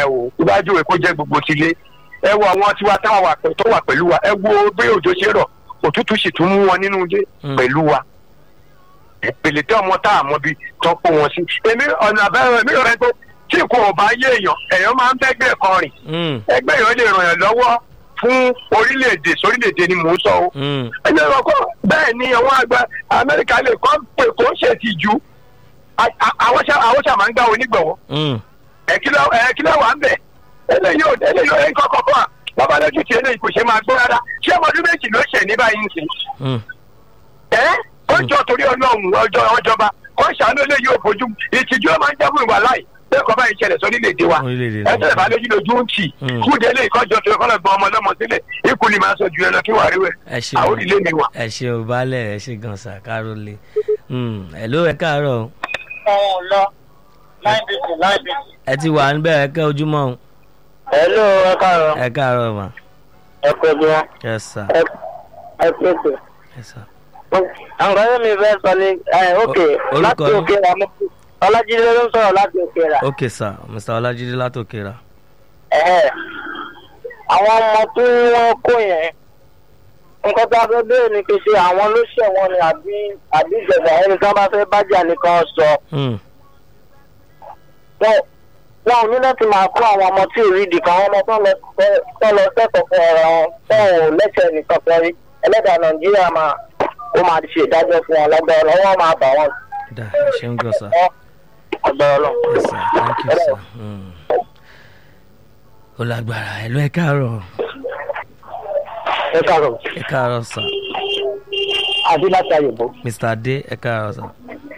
ẹ o tó bá jòwé kó jẹ́ gbogbo tilé ẹ wo àwọn tiwa táwọn wà pẹ̀- tó wà pẹ̀lú wa ẹ wo bí òjò ṣe rọ̀ òtútù sì tún mú wọn nínú ilé Mm. pẹ̀lú wa ìpele tí ọmọ tá a mọ bí tó kó wọn sí èmi ọ̀nà àbẹ́rẹ́ èmi rẹ tó tí kò bá yé èèyàn èèyàn máa ń bẹ́gbẹ́ kan rìn Mm, ẹgbẹ́ yẹn lè ràn yàn lọ́wọ́ fún orílẹ̀-èdè sórílẹ̀-èdè ni mò ń sọ o mm, ẹni ọ̀rọ̀ kọ́ bẹ́ẹ̀ ni àwọn àgbà amẹ́ríkà lè kọ́ pé kò ń ṣe ti jù àwọn ṣà àwọn ṣà máa ń gbà onígbọ̀wọ́ mm. ẹ̀kílẹ̀ ẹ̀kílẹ̀ wà ń bẹ̀ eléyìí ò eléyìí ò ń kọ́kọ́ fún wa bàbá lójú ti eléyìí kò ṣe máa gbó rárá ṣé ọmọdún méjì ló ṣẹ̀ ní báyìí ń sìn Mm. ẹ́ ó jọ torí ọlọ́run ọjọ́ ọjọba kó ṣàánú eléyìí ò fojú ìtìjú ó máa ń jábọ̀ ìwà láì bẹ́ẹ̀ kọ́ báyìí ṣẹlẹ̀ sórílẹ̀-èdè wa Orílẹ̀-èdè ẹ tẹ̀lé bá lójú lójú ń tì Mm. kúndé eléyìí kọ́jọ tó kọ́ lọ gbọ́ ọmọ ọlọ́mọ sílẹ̀ ikú ni màá sọ ju ẹ lọ kí wàá rí wẹ̀ ẹ ṣe àwọn òrìlé mi wà. ẹ ṣe ò balẹ̀ ẹ ṣe gan sa kárólé ẹ ló ẹ káàárọ̀ o. ọ̀hún lọ nine bc nine bc. ẹ ti wà níbẹ̀ ẹ kẹ́ ojúmọ́ o. hello ẹ káàárọ̀ ẹ káàárọ̀ mà. ẹ kú ẹbí wọn ẹ sà ẹ ẹ kú ètò. ẹ sà. nǹkan tó mi fẹ́ sọ ni ẹ ok orúkọ láti yín? òkè rà mo ọlájídé ló ń sọ̀rọ̀ láti òkè rà. ok sà mr ọlájídé látòkèrà. Ẹ̀hẹ́. àwọn ọmọ tí wọ́n kó yẹn nǹkan tó a fẹ́ bẹ́ẹ̀ ni kì í ṣe àwọn ló ṣẹ̀ wọ́n ni àbí àbí ìjọba ẹni tí wọ́n bá fẹ́ bájà nìkan sọ. Mm, wọn wọn ò ní láti máa kó àwọn ọmọ tí ò rí di kan àwọn ọmọ tó lọ tó lọ sẹ́kọ̀ọ́ fún ọ̀rọ̀ wọn tó ò lẹ́sẹ̀ nìkan kan rí ẹlẹ́dàá nàìjíríà máa ó máa ṣe ìdájọ́ fún wọn lọ́gbà ọlọ́wọ́ máa bà wọ́n dà ẹ ṣeun gan sa. ọgbà ọlọ́run. Yes, sir. Thank you, sir. Mm. Ó lágbára ẹ ló ẹ káàárọ̀ ẹ káàárọ̀ ẹ káàárọ̀ sà àdé láti àyẹ̀bọ̀. mr adé ẹ káàárọ̀ sà.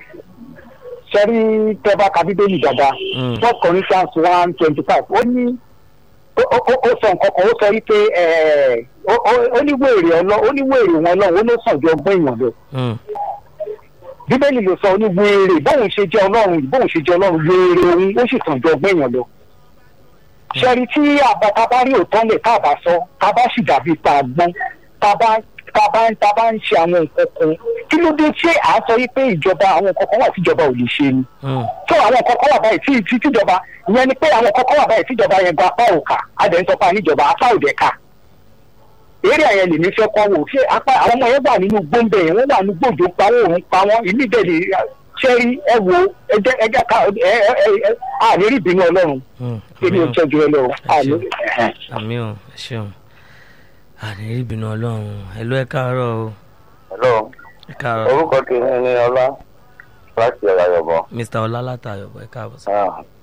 sẹ́rí tẹ́bá ka bíbélì dáadáa Mm. first corinthians one twenty five ó ní ó- ó ó- ó sọ nǹkan kan ó sọ wípé ẹ̀, ó- ó- ó ní wèrè ọlọ́ ó ní wèrè wọn lọ́wọ́ ó ló sàn ju ọgbọ́n èèyàn lọ Mm, bíbélì ló sọ ó ní wèrè bóun ṣe jẹ́ ọlọ́run yìí bóun ṣe jẹ́ ọlọ́run wèrè òun ó sì sàn ju ọgbọ́n èèyàn lọ. sẹ́rí tí àbá bá rí òótọ́ lẹ̀ tá a bá sọ tá a bá sì dàbí pa àgbọn tá a bá tá a bá tá a bá ń ṣe àwọn nǹkan kan kí ló dé tí à ń sọ wípé ìjọba àwọn nǹkan kan wà tíjọba ò lè ṣe ni mm, tó àwọn kọ́kọ́ wà báyìí tí tí tíjọba ìyẹn ni pé àwọn kọ́kọ́ wà báyìí tíjọba yẹn gba apá òkà adẹ̀ ń sọ fún àníjọba apá òdẹ ká eré àyẹn lèmi fẹ́ kọ́ wò ṣé apá àwọn ọmọ yẹn wà nínú gbóǹbẹ̀ yẹn wọ́n wà nínú gbòjò pa wọ́n òun pa wọ́n ìlú ìdẹ̀lẹ̀ ṣẹ́rí ẹ wo ẹjẹ́ ẹjẹ́ ká ẹ ẹ ẹ ẹ àní rí ìbínú ọlọ́run mm. èmi ò Àmì o, tẹ́jú ẹ lọ́wọ́ àní. àmì o ẹ ṣeun àní ìbínú ọlọ́run ẹ ló ẹ káàárọ̀ o hello ẹ káàárọ̀ orúkọ tèmi ni ọlá láti ọ̀rọ̀ àyọ̀bọ̀. mr ọlá látàyọ̀ ẹ káàbọ̀ sà.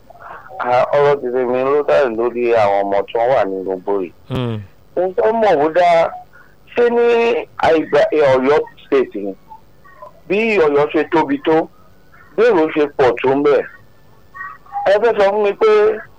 ọ̀rọ̀ ti tèmi ló dá lórí àwọn ọmọ tí wọ́n wà nínú gbòòrì. Mm, ohun tó mọ̀ ó dá ṣé ní àìgbà ọ̀yọ́ state ni bí ọ̀yọ́ ṣe tóbi tó bí èrò ṣe pọ̀ tó ń bẹ̀. ẹ fẹ́ sọ fún mi pé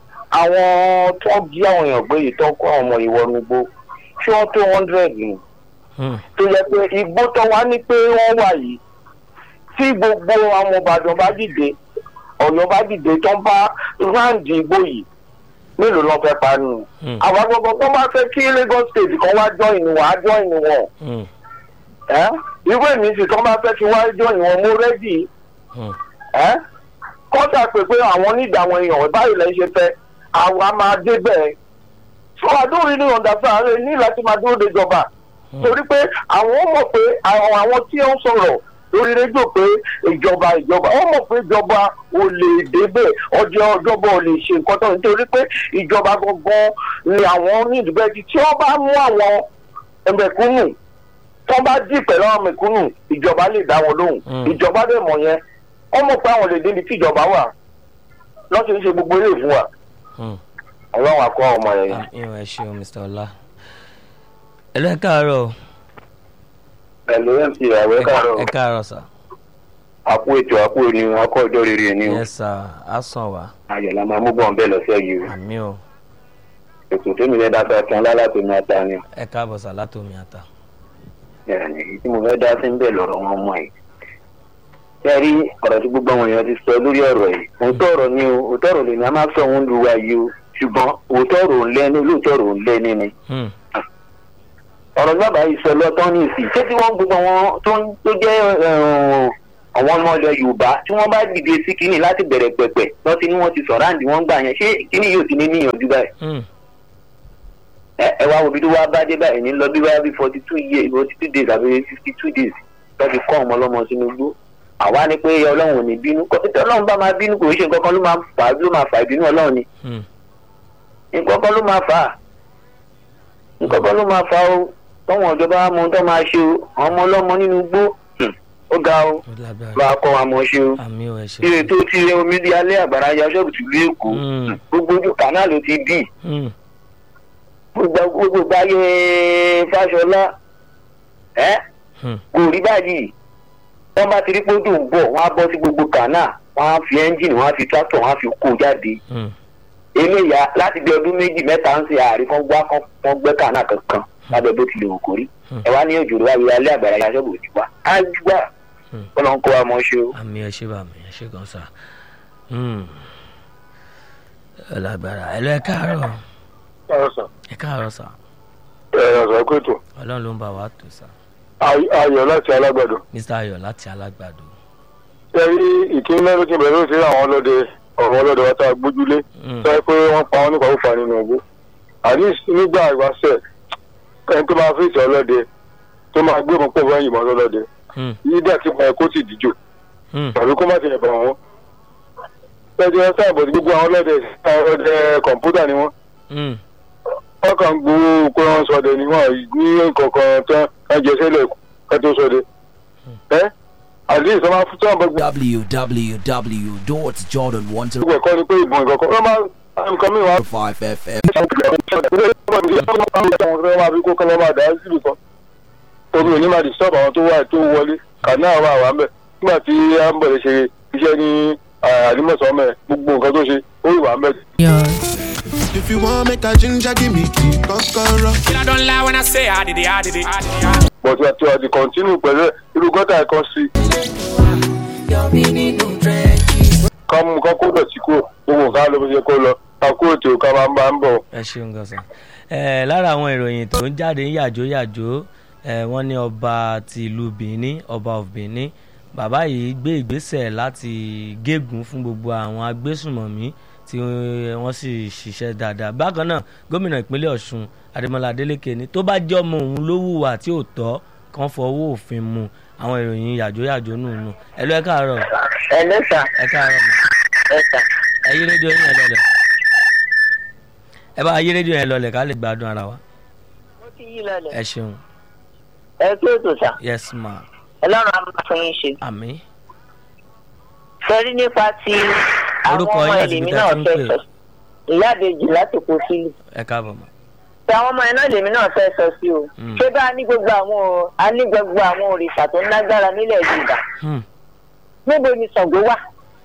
àwọn tó jí àwọn èèyàn gbé yìí tó kó àwọn ọmọ ìwọ́nugbó ṣé wọ́n tó hundred ni mm, tó yẹ pé igbó tó wá ní pé wọ́n wà yìí tí gbogbo àwọn ìbàdàn bá dìde ọ̀yọ́ bá dìde tó ń bá ráǹdì igbó yìí mélòó lọ́ fẹ́ pa nù. mm, àwọn gbogbo tó bá fẹ́ kí lagos state kan wá jọ ìnù wá jọ ìnù wọn. mm, ẹ́ irú èmi sì tó bá fẹ́ kí wá jọ ìnù wọn mo rẹ́dì. mm. ẹ́ kọ́ńtà pé pé àwọn onídàá àwọn èèyàn báyìí lẹ́yìn ṣe fẹ́ àwa máa dé bẹ́ẹ̀. so I don't really understand ẹ ní láti máa dúró de ìjọba torí pé àwọn mọ̀ pé àwọn àwọn tí ó ń sọ̀rọ̀ lórí rédíò pé ìjọba ìjọba wọ́n mọ̀ pé ìjọba ò lè débẹ̀ ọjọ́ ìjọba ò lè ṣe nǹkan tó nítorí pé ìjọba gangan ni àwọn onídìbẹ́jì tí wọ́n bá mú àwọn mẹ̀kúnnù tó bá dì pẹ̀lú àwọn mẹ̀kúnnù ìjọba lè dá wọn lóhùn Mm. ìjọba dẹ̀ mọ̀ yẹn wọ́n mọ̀ pé àwọn lè débi tí ìjọba wà lọ́sẹ̀ ń ṣe gbogbo ilé ìfún wa Mm. ọlọ́run àkọ́ ọmọ yẹn. àmì o ẹ ṣeun mr ọlá ẹ ló ẹ káàárọ̀ o. pẹ̀lú mc àwẹ̀ ẹ káàárọ̀ sà. àpò ètò àpò ènìyàn akọ ọjọ́ rere ni o yes sir á sàn wá ayọ̀ la máa mú bọ̀ ń bẹ̀ lọ́sẹ̀ yìí o àmì o ètò tèmi fẹ́ dá fẹ́ tán lálàtò ní ata ni ẹ káàbọ̀ sà látòmí àtà. ẹ̀ẹ́nì èyí tí mo fẹ́ dá sí ń bẹ̀ lọ́rọ̀ wọn mọ̀ yìí. ṣé rí ọ̀rọ̀ tí gbogbo àwọn èèyàn ti sọ lórí ọ̀rọ̀ yìí òótọ́ ọ̀rọ̀ ni o òótọ́ ọ̀rọ̀ lèmi á máa sọ òun lu wa yìí o ṣùgbọ́n òótọ́ ọ̀rọ̀ ò ń lẹ́ni olóòótọ́ ọ̀rọ̀ ò ń lẹ́ni ni. Mm, ọ̀rọ̀ bàbá yìí sọ lọ́tọ́ ní ìsìn ṣé tí wọ́n gbogbo wọn tó ń- tó jẹ́ ẹ̀hún, àwọn ọmọ ilẹ̀ yorùbá tí wọ́n bá dìde sí kínní láti bẹ̀rẹ̀ pẹ̀pẹ̀ lọ́tí ni wọ́n ti sọ̀rọ̀ àǹdí wọ́n gbà yẹn ṣé kínní yóò ti ní níyànjú báyìí Hmm. ẹ ẹ wá wo bí tó wá bá dé báyìí ní lọ bí wá bí forty two years forty two days àbí fifty two days tó fi kọ́ ọmọ ọlọ́mọ sínú igbó àwa ni pé ọlọ́run ò ní bínú kọ́ tí ọlọ́run bá máa bínú kò ń ṣe nǹkan kan ló máa fà á ló máa fà ìbínú ọlọ́run ni Hmm. nǹkan kan ló máa fà á nǹkan kan ló máa fà á o tọ́wọ́n ìjọba wa mọ ohun tó máa ṣe o àwọn ọmọ ọlọ́mọ nínú igbó hmm, ó ga o ó lágbára bá a kọ́ wa mọ̀ ṣe o àmì ò ẹ ṣe. ire tó ti rẹ omi di alẹ́ àgbàrá ya ṣọ́ọ̀bù tìlú èkó Hmm. gbogbo ojú kànáà ló ti dì Hmm. gbogbo gbogbo báyé fáṣọlá ẹ Hmm. kò rí báyìí wọn bá ti rí pé ó dùn bọ̀ wọn á bọ́ sí gbogbo kànáà wọn á fi ẹ́ńjìnì wọn á fi tractor wọn á fi kó jáde Hmm. eléyà láti bí ọdún méjì mẹ́ta ń ṣe àárín kan gbá kan wọn gbẹ́ kànáà kankan lábẹ́ bó tilẹ̀ wò kó rí Hmm. ẹ wá ní òjò rẹ wá alẹ́ àgbàrá ya ṣọ́ọ̀bù òjì wá á gbà Hmm. wọn lọ ń kó wa mọ́ ṣe o. àmì ẹ ṣe bá mi ẹ ṣe gan sa. Hmm. ó lágbára ẹ lọ ẹ káàárọ̀ ẹ káàárọ̀ sà ẹ̀rọ kòtò ọlọ́run ló ń bá wa tó sà. ayọ̀ láti alágbàdo. mr ayọ̀ láti alágbàdo. ẹ̀rí ìkíní mẹ́rin ti bẹ̀rẹ̀ sí àwọn ọlọ́dẹ ọ̀rọ̀ ọlọ́dẹ wa tá a gbójúlé Hmm. sọ pé wọ́n pa wọn nípa fúnfa nínú ọgbó. àní nígbà ìwáṣẹ̀ ẹni tó máa fèsì ọlọ́dẹ tó máa gbé ọmọ pọ̀ báyìí mọ́ ọlọ́dẹ Hmm. yídà kí wọn kó sì díjò Hmm. tàbí kó má ti ẹ̀bà wọn. ẹjọ́ sáàbọ̀ gbogbo àwọn ọlọ́dẹ àwọn ọlọ́dẹ kọ̀ǹpútà ni wọ́n Hmm. wọ́n kàn ń gbowó pé wọ́n sọdẹ ni wọ́n ní kọ̀ọ̀kan tán ká jẹ sẹ́lẹ̀ ká tó sọdẹ. ẹ́ àti ìsọmọ fún tí wọ́n bá www.jordan105fm. gbogbo ẹ̀kọ́ ni pé ìbọn ìkọ̀kọ̀ wọ́n máa ń kọ́ mi wá. omi ò ní máa disturb àwọn tó wà tó wọlé kàná àwọn àwọn àmì nígbà tí a ń bọ̀dẹ̀ ṣe iṣẹ́ ní àdìmọ̀sán mẹ́ gbogbo nǹkan tó ṣe ó ì wà mẹ́. If you want make a ginger, give me key, kokoro. I don't lie when I say I did it, I did it. I did it, I did it. but we are to àti continue pẹ̀lú irú gọ́tà ẹ̀kan sí. ká mú ká kó dọ̀tí kúrò gbogbo nǹkan ló fi ṣe kó lọ ká kó ètò ká máa ń bá ń bọ̀. ẹ ṣeun gan sa ẹ lára àwọn ìròyìn tó ń jáde ní yàjóyàjó ẹ wọ́n ní ọba ti ìlú benin ọba of benin bàbá yìí gbé ìgbésẹ̀ láti gégùn fún gbogbo àwọn agbésùnmọ̀mí tí wọ́n sì ṣiṣẹ́ dáadáa bákan náà gómìnà ìpínlẹ̀ ọ̀ṣun adémọlá adélèké ni tó bá jẹ́ ọmọ òun ló hùwà tí ò tọ́ kàn fọwọ́ òfin mu àwọn ìròyìn yàjóyàjó nù nù ẹ lọ ẹ káàárọ̀ ẹ lẹ́sà ẹ káàárọ̀ mọ́ ẹ sà ẹ yí rédíò yín ẹ lọlẹ̀ ẹ bá yí rédíò yẹn lọlẹ̀ ká lè gbádùn ara wa mo ti yí lọlẹ̀ ẹ ṣeun ẹ kí ètò sà yes ma ọlọ́run á máa fún yín ṣe. àmì sẹ́rí nípa ti àwọn Orúkọ ọmọ yín àti ẹlẹ́mí ibi tá náà a ti ń fẹ́ pè. sọ ìyá àbèjì láti kó sílù. ẹ káàbọ̀ ma tí àwọn ọmọ yẹn náà lèmi náà fẹ́ sọ sí o. Mm. ṣé bá a ní gbogbo àwọn o- a ní gbogbo àwọn òrìṣà tó ń lágbára nílẹ̀ yorùbá Hmm, níbo ni Ṣàngó wà?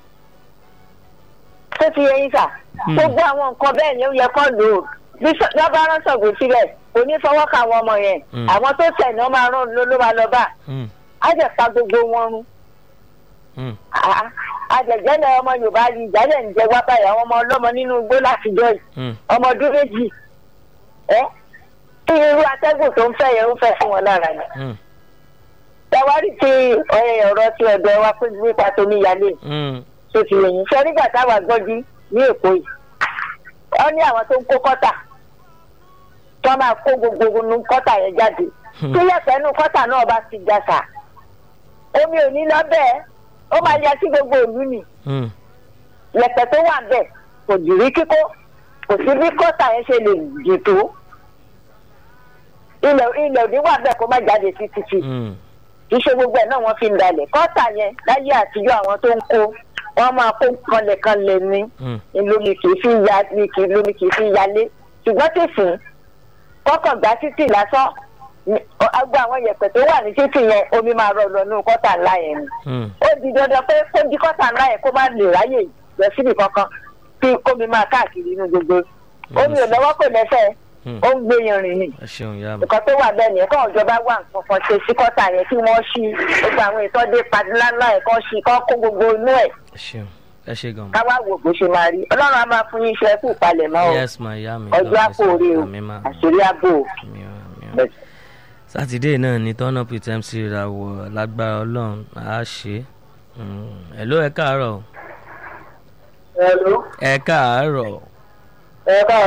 tó ti yẹ yín sà Hmm. gbogbo àwọn nǹkan bẹ́ẹ̀ ni ó yẹ kó lò ó bí Ṣà- bí wọ́n bá rán Ṣàngó sílẹ̀ kò ní fọwọ́ ka àwọn ọmọ yẹn Hmm. àwọn tó tẹ̀ ní wọ́n máa rán ló ló máa lọ bá hmm, á jẹ́ pa gbogbo wọn run hmm, àjẹjẹlẹ ọmọ yorùbá yìí ìjálẹ̀ ń jẹ wá báyìí àwọn ọmọ ọlọ́mọ nínú igbó láti jọ yìí hmm, ọmọ ọdún méjì ẹ kí irú atẹ́gùn tó ń fẹ́ yẹn ń fẹ́ fún wọn lára ni. hmm, tẹwárí ti ọ̀rẹ́ ọ̀rọ̀ ti ọ̀dọ̀ wa pé nípa tómi yálé hmm, tó ti lè yìn sọ nígbà táwa gbọ́jú ní èkó yìí wọ́n ní àwọn tó ń kó kọ́tà tó máa kó gbogbo nu kọ́tà yẹn jáde Hmm. tí yẹ̀pẹ̀ nu kọ́tà náà bá ti já sà omi ò ní lọ bẹ́ẹ̀ ó máa yẹ sí gbogbo ìlú nì hmm, yẹ̀pẹ̀ tó wà bẹ́ẹ̀ kò jì rí kíkó kò sí bí kọ́tà yẹn ṣe lè jì tó ilẹ̀ ilẹ̀ òní wà bẹ́ẹ̀ kó má jáde sí títì hmm, kì í ṣe gbogbo ẹ̀ náà wọ́n fi ń dalẹ̀ kọ́tà yẹn láyé àtijọ́ àwọn tó ń kó wọ́n máa kó kanlẹ̀kanlẹ̀ ní hmm, lómi kì í fi ya ní kì í lómi kì í fi yalé ṣùgbọ́n tìsín kọ́kàn gbá títì lásán ní- ọ- agbo àwọn yẹ̀pẹ̀ tó wà ní títì yẹn omi máa rọ lọ nínú kọ́tà ńlá yẹn ni hmm, ó di dandan pé kó di kọ́tà ńlá yẹn kó má lè ráyè lọ síbi kankan kí kómi máa káàkiri inú gbogbo omi ò lọ́wọ́ kò lẹ́sẹ̀ hmm. ó ń gbé yanrìn ni ẹ ṣeun ìyá mi nǹkan tó wà bẹ́ẹ̀ nìyẹn káwọn ìjọba wà nǹkan kan ṣe sí kọ́tà yẹn kí wọ́n ṣí gbogbo àwọn ìtọ́jú padìláńlá ẹ̀ kan ṣí kán kó gbogbo inú ẹ̀ ẹ ṣeun ẹ ṣe gan ma káwá wò bó ṣe máa rí ọlọ́run á máa fún yín iṣẹ́ kú palẹ̀ mọ́ o yes ma ìyá mi ọjọ́ àpò orí o àmì ma àṣírí àbò o. àmì o àmì o sátidé náà ni turn up with mc ìràwọ̀ lágbára ọlọ́run á ṣe Mm, hello ẹ káàárọ̀ Hello. ẹ káàárọ̀ ẹ bá